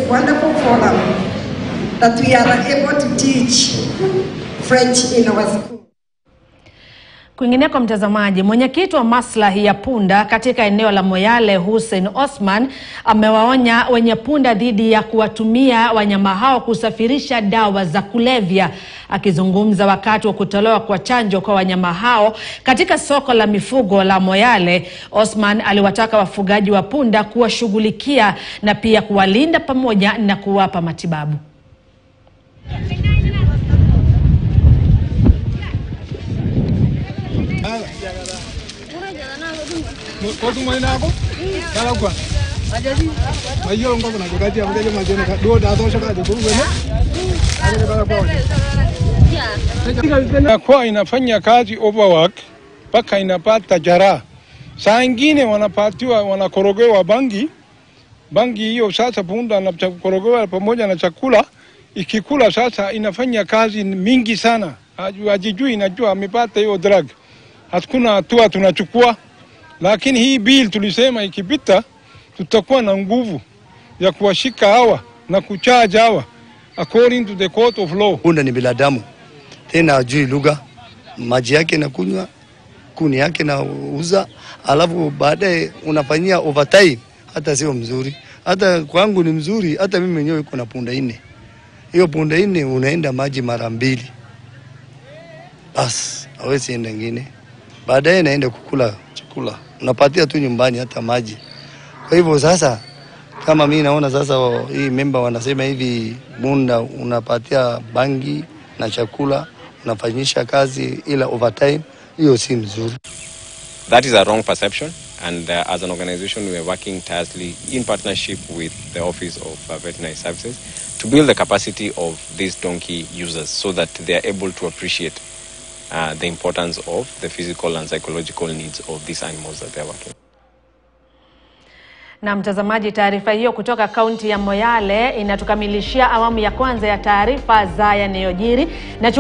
wonderful forum that we are able to teach French in our school. Kwingineko mtazamaji, mwenyekiti wa maslahi ya punda katika eneo la Moyale Hussein Osman amewaonya wenye punda dhidi ya kuwatumia wanyama hao kusafirisha dawa za kulevya. Akizungumza wakati wa kutolewa kwa chanjo kwa wanyama hao katika soko la mifugo la Moyale, Osman aliwataka wafugaji wa punda kuwashughulikia na pia kuwalinda pamoja na kuwapa matibabu. Inakuwa inafanya kazi overwork mpaka inapata jaraha. Saa ingine wanapatiwa wanakorogewa bangi bangi hiyo, sasa punda anakorogewa pamoja na chakula, ikikula sasa inafanya kazi mingi sana, hajijui inajua amepata hiyo drug. Hakuna hatua tunachukua, lakini hii bill tulisema ikipita, tutakuwa na nguvu ya kuwashika hawa na kuchaja hawa according to the court of law. Punda ni binadamu, tena ajui lugha, maji yake nakunywa, kuni yake nauza, alafu baadaye unafanyia overtime, hata sio mzuri. Hata kwangu ni mzuri, hata mimi mwenyewe kuna punda nne. Hiyo punda nne unaenda maji mara mbili, bas hawezi enda ngine, baadaye naenda kukula chakula, unapatia tu nyumbani hata maji. Kwa hivyo sasa kama mi naona sasa hii memba wanasema hivi, bunda unapatia bangi na chakula unafanyisha kazi ila overtime, hiyo si mzuri. That is a wrong perception, and uh, as an organization, we are working tirelessly in partnership with the Office of uh, Veterinary Services to build the capacity of these donkey users so that they are able to appreciate uh, the importance of the physical and psychological needs of these animals that they are working. Na mtazamaji, taarifa hiyo kutoka kaunti ya Moyale inatukamilishia awamu ya kwanza ya taarifa za yanayojiri na